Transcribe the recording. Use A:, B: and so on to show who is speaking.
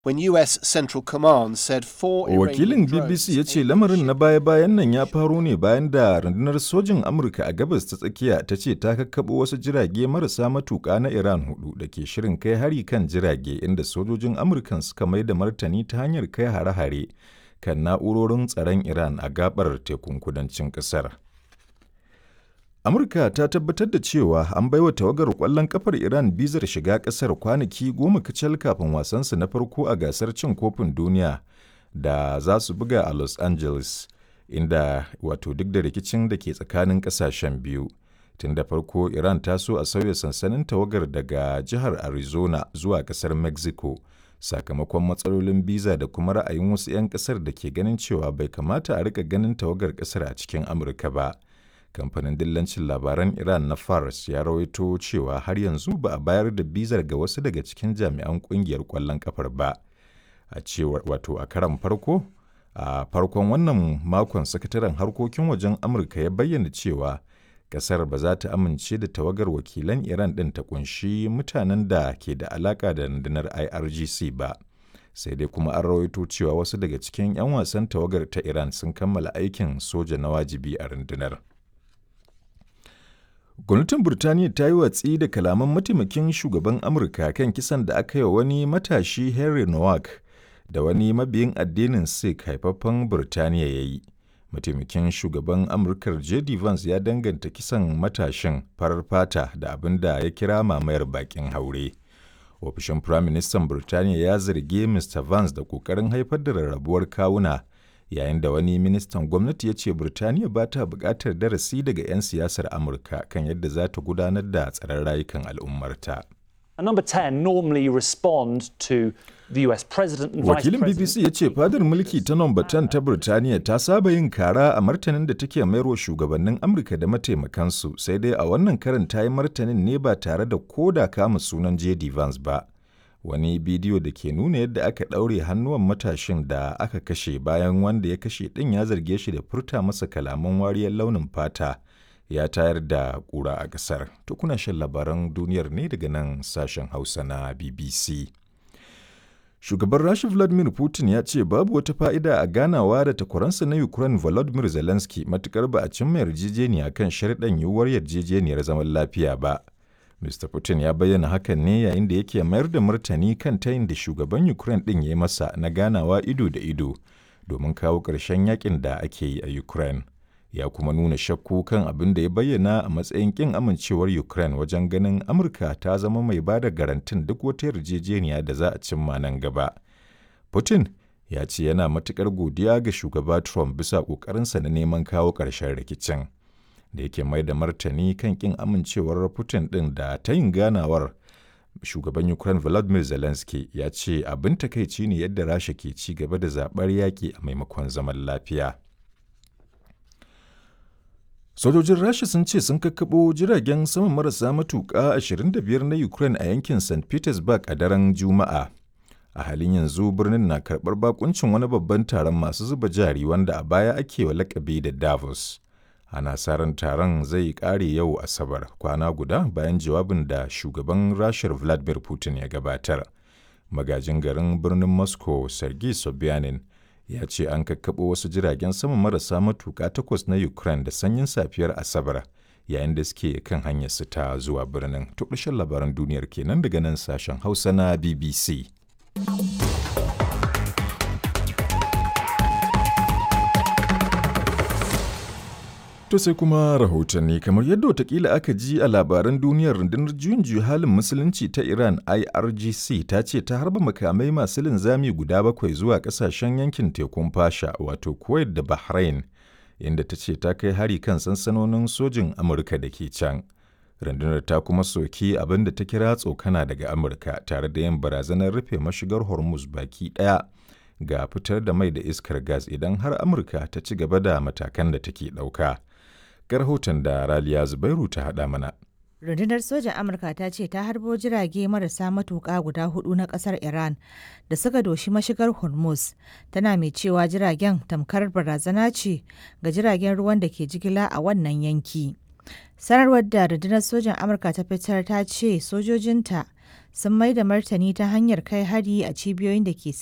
A: when US Central Command said four
B: Wakilin
A: Iranian drones
B: BBC ya ce
A: aimed at
B: lamarin na
A: shipping
B: baya-bayan nan ya faro ne bayan da rundunar sojin Amurka a gabas ta tsakiya ta ce ta kakkaɓo wasu jirage marasa matuƙa na Iran hudu da ke shirin kai hari kan jirage inda sojojin Amurkan suka mai da martani ta hanyar kai hare-hare kan na'urorin tsaron Iran a gabar tekun kudancin ƙasar. Amurka ta tabbatar da cewa an baiwa tawagar ƙwallon kafar Iran bizar shiga ƙasar kwanaki goma kacal kafin wasansu na farko a gasar cin kofin duniya da za su buga a Los Angeles, inda wato duk da rikicin da ke tsakanin ƙasashen biyu. Tun da farko Iran ta so a sauya sansanin tawagar daga jihar Arizona zuwa ƙasar Mexico, sakamakon matsalolin biza da kuma ra'ayin wasu 'yan ƙasar da ke ganin cewa bai kamata a rika ganin tawagar ƙasar a cikin Amurka ba. kamfanin dillancin labaran iran na fars ya rawaito cewa har yanzu ba a bayar da bizar ga wasu daga cikin jami'an kungiyar kwallon kafar ba a cewar wato a karan farko a farkon wannan makon sakataren harkokin wajen amurka ya bayyana cewa kasar ba za ta amince da tawagar wakilan iran ɗin ta kunshi mutanen da ke da alaka da rundunar irgc ba sai dai kuma an rawaito cewa wasu daga cikin 'yan wasan tawagar ta iran sun kammala aikin soja na wajibi a rundunar Gwamnatin Burtaniya ta yi watsi da kalaman mataimakin shugaban Amurka kan kisan da aka yi wa wani matashi Henry Nowak da wani mabiyin addinin Sikh haifaffen Burtaniya ya yi. Mataimakin shugaban Amurkar J.D. Vance ya danganta kisan matashin farar fata da abin da ya kira mamayar bakin haure. Ofishin Firaministan Burtaniya ya zargi Mr. Vance da ƙoƙarin haifar da rarrabuwar kawuna yayin da wani ministan gwamnati ya ce Burtaniya ba ta buƙatar darasi daga 'yan siyasar Amurka kan yadda za ta gudanar da tsaron rayukan al'ummarta.
C: And number 10 normally respond to the US president and vice
B: Wakilin
C: president.
B: BBC ya ce fadar mulki ta nomba 10 ta Burtaniya ta saba yin kara a martanin da take mayarwa shugabannin Amurka da mataimakansu sai dai a wannan karin ta yi martanin ne ba tare da koda kama sunan J.D. Vance ba. Wani bidiyo da ke nuna yadda aka ɗaure hannuwan matashin da aka kashe bayan wanda ya kashe ɗin ya zarge shi da furta masa kalaman wariyar launin fata ya tayar da ƙura a ƙasar. To kuna shan labaran duniyar ne daga nan sashen Hausa na BBC. Shugaban Rasha Vladimir Putin ya ce babu wata fa'ida a ganawa da takwaransa na Ukraine Volodymyr Zelensky matukar ba a cimma yarjejeniya kan sharɗan yiwuwar yarjejeniyar zaman lafiya ba. Mr. Putin ya bayyana hakan ne yayin da yake mayar da martani kan tayin da shugaban Ukraine ɗin ya yi masa na ganawa ido da ido domin kawo ƙarshen yakin da ake yi a Ukraine. Ya kuma nuna shakku kan abin da ya bayyana a matsayin ƙin amincewar Ukraine wajen ganin Amurka ta zama mai ba da garantin duk wata yarjejeniya da za a cimma nan gaba. Putin ya ce yana matuƙar godiya ga shugaba Trump bisa ƙoƙarinsa na neman kawo ƙarshen rikicin. da yake mai da martani kan kin amincewar Putin ɗin da ta yin ganawar shugaban Ukraine Volodymyr Zelensky ya ce abin takaici ne yadda Rasha ke ci gaba da zaɓar yaƙi a maimakon zaman lafiya. Sojojin Rasha sun ce sun kakkaɓo jiragen sama marasa matuƙa 25 na Ukraine a yankin St. Petersburg a daren Juma'a. A halin yanzu birnin na karɓar bakuncin wani babban taron masu zuba jari wanda a baya ake wa lakabi da Davos. ana sa ran taron zai kare yau asabar kwana guda bayan jawabin da shugaban rashar vladimir putin ya gabatar magajin garin birnin moscow sergei sobyanin ya ce an kakkaɓo wasu jiragen sama marasa matuƙa takwas na ukraine da sanyin safiyar asabar yayin da suke kan hanyar su ta zuwa birnin to ƙarshen labaran duniyar kenan daga nan sashen hausa na bbc To sai kuma rahotanni kamar yadda watakila aka ji a labaran duniyar rundunar juyin juya halin musulunci ta Iran IRGC ta ce ta harba makamai masu linzami guda bakwai zuwa kasashen yankin tekun fasha wato Kuwait da Bahrain inda ta ce ta kai hari kan sansanonin sojin Amurka da ke can. Rundunar ta kuma soki abin da ta kira tsokana daga Amurka tare da yin barazanar rufe mashigar Hormuz baki ɗaya ga fitar da mai da iskar gas idan har Amurka ta ci gaba da matakan da take ɗauka. ga rahoton da Raliya Zubairu ta haɗa mana.
D: Rundunar sojan Amurka ta ce ta harbo jirage marasa matuƙa guda hudu na ƙasar Iran da suka doshi mashigar Hormuz, tana mai cewa jiragen tamkar barazana ce ga jiragen ruwan da ke jigila a wannan yanki. Sanarwar da rundunar sojan Amurka ta fitar ta ce sojojinta sun mai da martani ta hanyar kai hari a cibiyoyin da ke